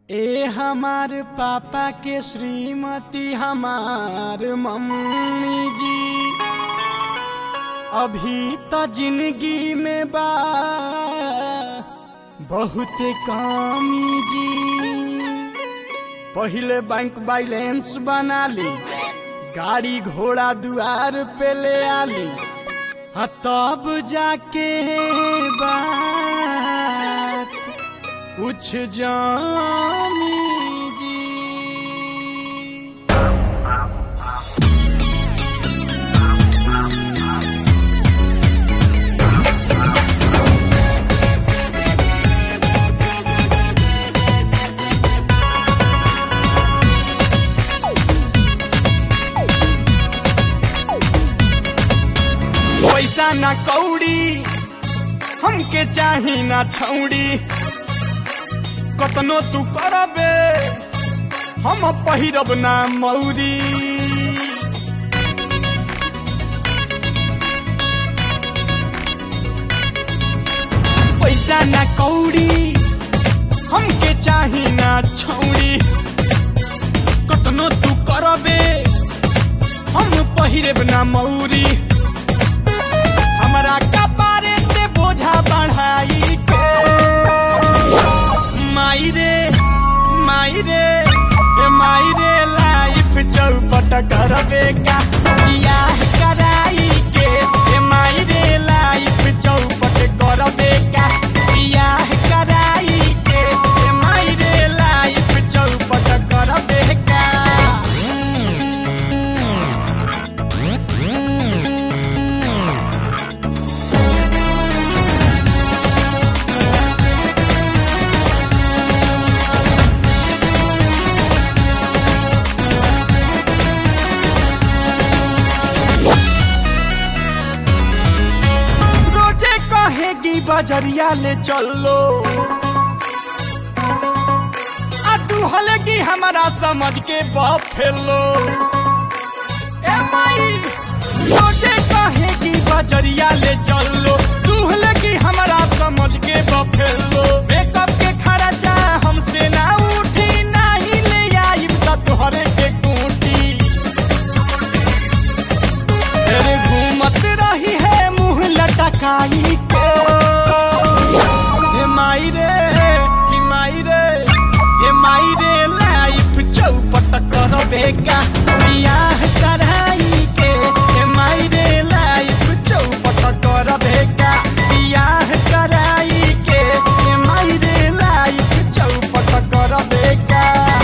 ए हमार पापा के श्रीमती हमार मम्मी जी अभी तो जिंदगी में बा बहुत कमी जी पहिले बैंक बैलेंस बना ली गाड़ी घोड़ा दुआर पे ले आली हाँ तब जाके बात कुछ जानी जी पैसा ना कौड़ी हमके चाही ना छौड़ी कतनो तू करबे हम पहिरब ना मौरी पैसा ना कौड़ी हमके चाही ना छौड़ी कतनो तू करबे हम पहिरब ना मौरी हमरा कपारे पे बोझा बढ़ाई के माई रे माई रे ए माई रे लाइफ चौपट करबे का बियाह कराई के ए माई रे लाइफ चौपट करबे का बियाह कराई के ए माई रे लाइफ चौपट करबे का रोजे कहेगी बजरिया ले चलो आ तू हलेगी हमारा समझ के बाप फेलो ए माई रोजे कहेगी बजरिया ले चलो तू हलेगी हमारा समझ के बाप फेलो मेकअप के खर्चा हमसे ना उठी नहीं ले आई तो तुहरे के कूटी तेरे घूमत रही है मुंह लटकाई के हे माई रे हे माई रे हे माई रे लाइफ चौपट करबे का बियाह कराई के हे माई रे लाइफ चौपट करबे का बियाह कराई के हे माई रे लाइफ चौपट करबे का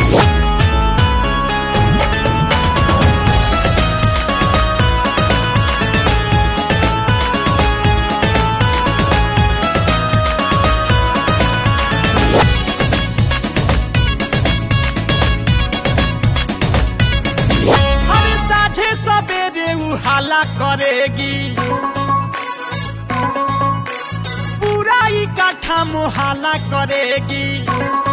हर साझे सवेरे उ हाला करेगी पूरा इकट्ठा मुहाला करेगी